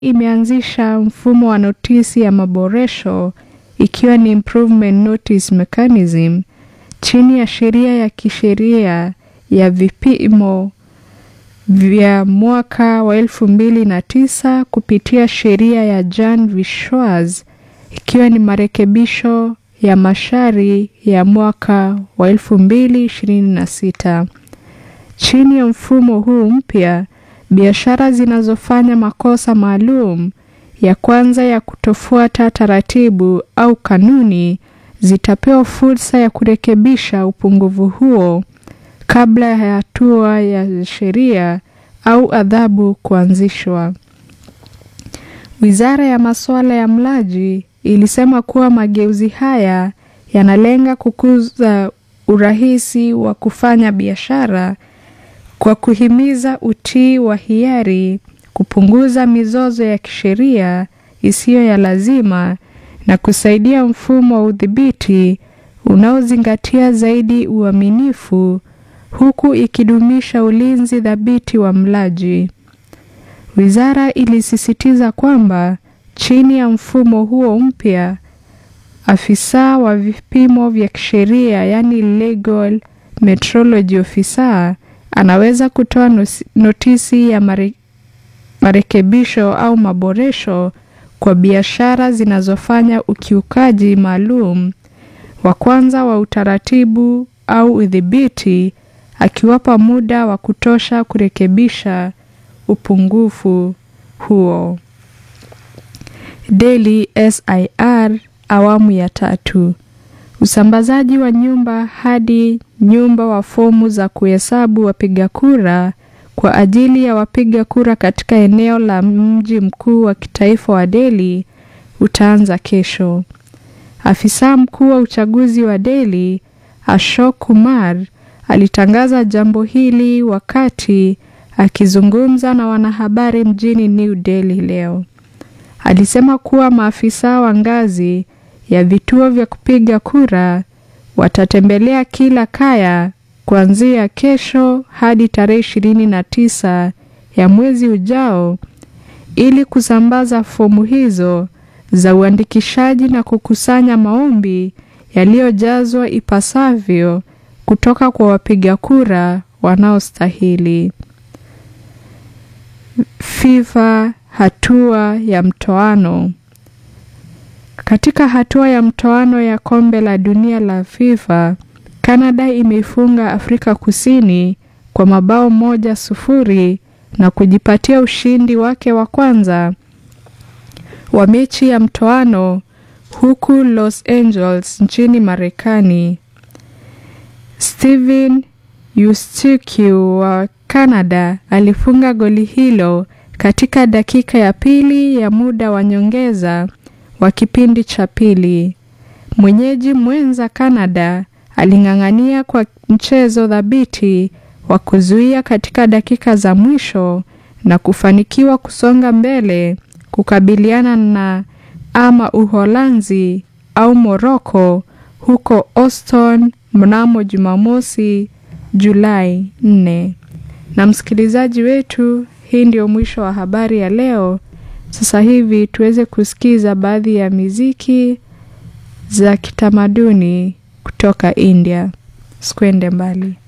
imeanzisha mfumo wa notisi ya maboresho ikiwa ni improvement notice mechanism chini ya sheria ya kisheria ya vipimo vya mwaka wa elfu mbili na tisa kupitia sheria ya Jan Vishwas ikiwa ni marekebisho ya mashari ya mwaka wa elfu mbili ishirini na sita. Chini ya mfumo huu mpya, biashara zinazofanya makosa maalum ya kwanza ya kutofuata taratibu au kanuni zitapewa fursa ya kurekebisha upungufu huo kabla ya hatua ya sheria au adhabu kuanzishwa. Wizara ya masuala ya mlaji ilisema kuwa mageuzi haya yanalenga kukuza urahisi wa kufanya biashara kwa kuhimiza utii wa hiari, kupunguza mizozo ya kisheria isiyo ya lazima na kusaidia mfumo wa udhibiti unaozingatia zaidi uaminifu huku ikidumisha ulinzi thabiti wa mlaji. Wizara ilisisitiza kwamba chini ya mfumo huo mpya, afisa wa vipimo vya kisheria yaani legal metrology officer anaweza kutoa notisi ya mare, marekebisho au maboresho kwa biashara zinazofanya ukiukaji maalum wa kwanza wa utaratibu au udhibiti akiwapa muda wa kutosha kurekebisha upungufu huo. Daily SIR awamu ya tatu. Usambazaji wa nyumba hadi nyumba wa fomu za kuhesabu wapiga kura kwa ajili ya wapiga kura katika eneo la mji mkuu wa kitaifa wa Delhi utaanza kesho. Afisa mkuu wa uchaguzi wa Delhi, Ashok Kumar, alitangaza jambo hili wakati akizungumza na wanahabari mjini New Delhi leo. Alisema kuwa maafisa wa ngazi ya vituo vya kupiga kura watatembelea kila kaya kuanzia kesho hadi tarehe ishirini na tisa ya mwezi ujao ili kusambaza fomu hizo za uandikishaji na kukusanya maombi yaliyojazwa ipasavyo kutoka kwa wapiga kura wanaostahili. FIFA hatua ya mtoano. Katika hatua ya mtoano ya kombe la dunia la FIFA, Canada imeifunga Afrika Kusini kwa mabao moja sufuri na kujipatia ushindi wake wa kwanza wa mechi ya mtoano huku Los Angeles nchini Marekani. Steven Eustachiou wa Canada alifunga goli hilo katika dakika ya pili ya muda wa nyongeza wa kipindi cha pili. Mwenyeji mwenza Canada aling'ang'ania kwa mchezo thabiti wa kuzuia katika dakika za mwisho na kufanikiwa kusonga mbele kukabiliana na ama Uholanzi au Morocco huko Houston mnamo Jumamosi Julai 4. Na msikilizaji wetu, hii ndio mwisho wa habari ya leo. Sasa hivi tuweze kusikiza baadhi ya miziki za kitamaduni kutoka India. Sikwende mbali.